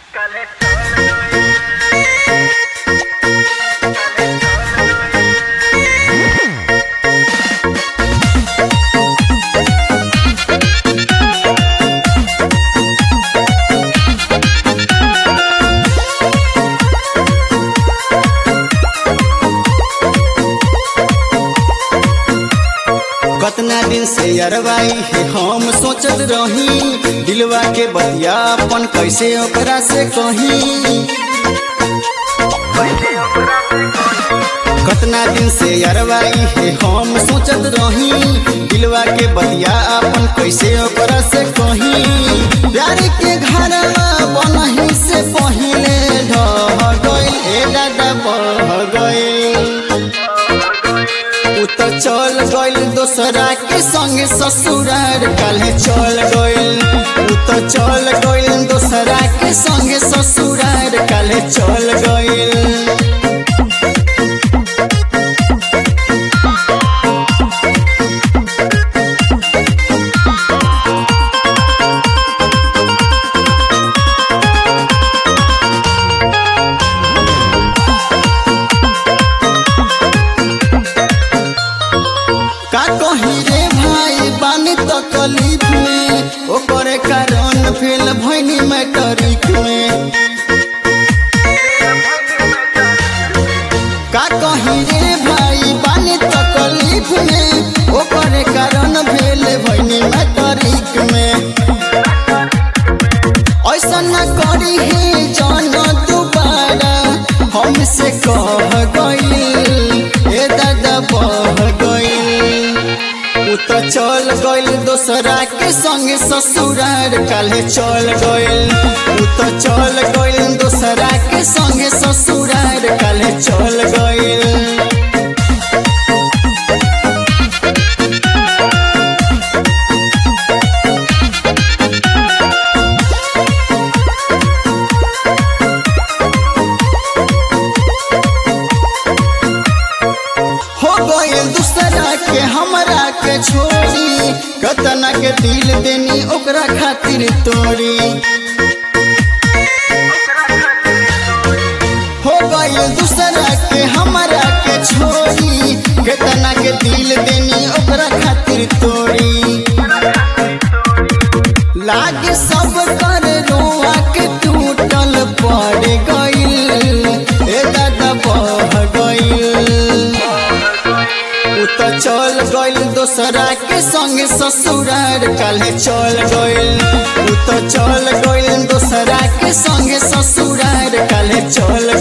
कतना दिन से अरवाई है हम सोचत रही दिलवा के बतिया अपन कैसे ओकरा से कही कतना दिन से अरवाई है हम सोचत रही दिलवा के बतिया अपन कैसे ओकरा से कही प्यार के घरवा बनही से पहिले ढह गइल ए दादा बह गइल उ त चल गइल दोसरा के संगे ससुरार काल्हे चल गइल उ त चल गइल दोसरा के संगे ससुरार काल्हे चल गइल का कही रे भाई बानी तकलीफ में ओकरे कारण फेल भैनी मैट्रिक में का कही रे भाई बानी तकलीफ में ओकरे कारण भेल भैनी मैट्रिक में ऐसा न करी है जान दोबारा हमसे कह गइल ए दादा बह गइल उ त चल गइल दोसरा के संगे ससुरार काल्हे चल गइल उ त चल गइल दोसरा के संगे ससुरार काल्हे चल गइल हो गइल दूसरा के हमरा के छोड़ी कतना के दिल देनी ओकरा खातिर तोड़ी हो गइल दूसरा के हमरा के छोड़ी कतना के दिल देनी ओकरा खातिर तोड़ी लागे सब कर रोआ के टूटल पड़ गइल ए दादा बह गइल उ त चल गइल दोसरा के संगे ससुरार काल्हे चल गइल उ त चल गइल दोसरा के संगे ससुरार काल्हे चल